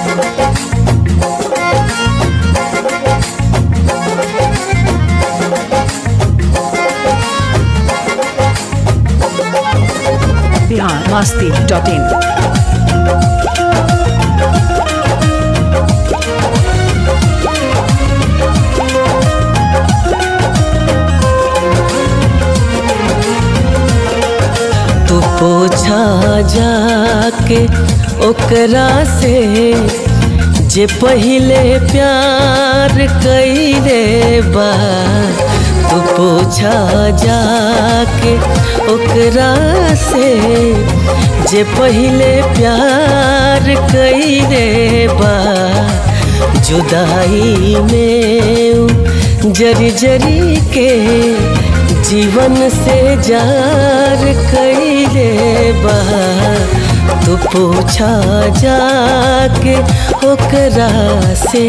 Bihar Masti dot in तू पोछा जाके ओकरा से जे पहिले प्यार कईले बा तू पोछा जाके ओकरा से जे पहिले प्यार कईले बा जुदाई में उ जरी जरी के जीवन से जार कैले बा तू पूछा जाके ओकरा से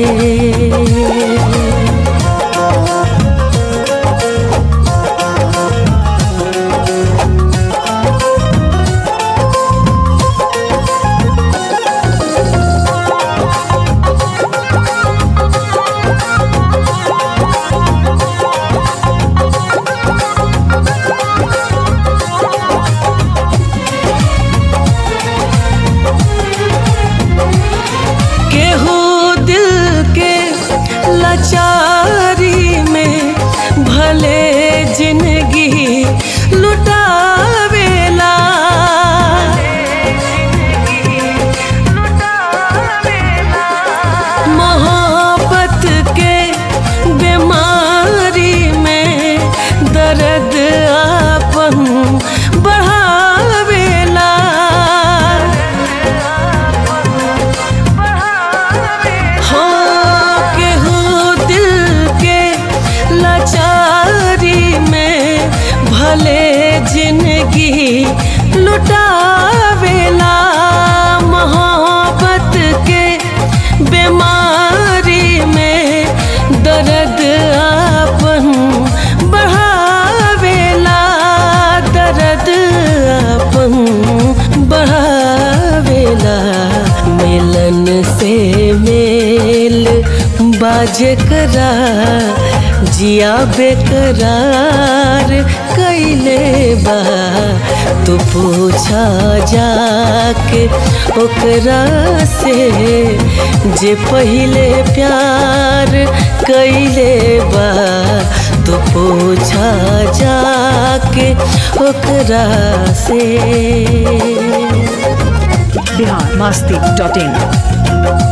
केहू दिल के लाचारी में भले जिंदगी लुटावेला मोहब्बत के बीमारी में दर्द आपन बढ़ावेला हो केहू दिल के लाचारी में भले जिंदगी लुटावेला मोहब्बत के बीमारी में दर्द आपन बढ़ावेला दर्द आपन बढ़ावेला मिलन से मेल बाजे करा जिया बेकरार कैले बा तू पूछा जाके ओकरा से जे पहिले प्यार कैले बा तू पूछा जाके ओकरा से बिहार मस्ती डॉट इन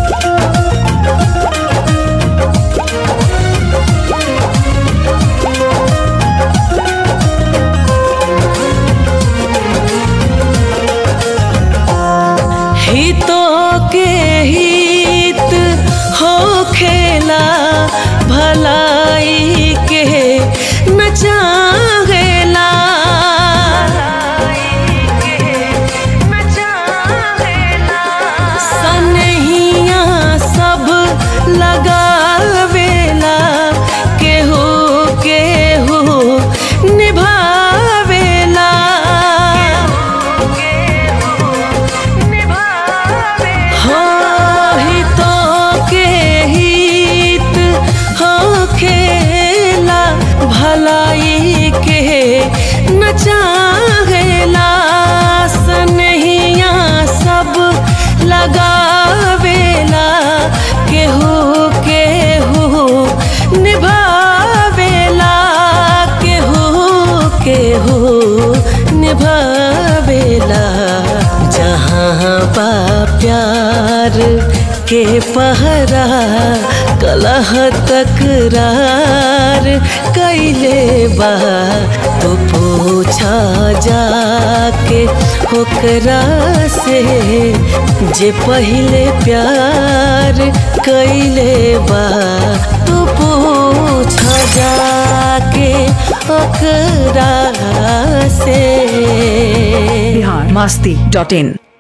हितों के हित हो खेला भलाई के न चाहेला सनहिया सब लगावेला केहू केहू निभावेला हो हितों के हित हो खेला भलाई के न चाहेला सनहिया सब लगावेला केहू केहू निभावेला केहू केहू निभावेला जहाँ बा प्यार के पहरा कलह तकरार कैले बा तो पूछा जाके ओकरा से जे पहिले प्यार कैले बा तो पूछा जाके ओकरा से बिहार मस्ती डॉट इन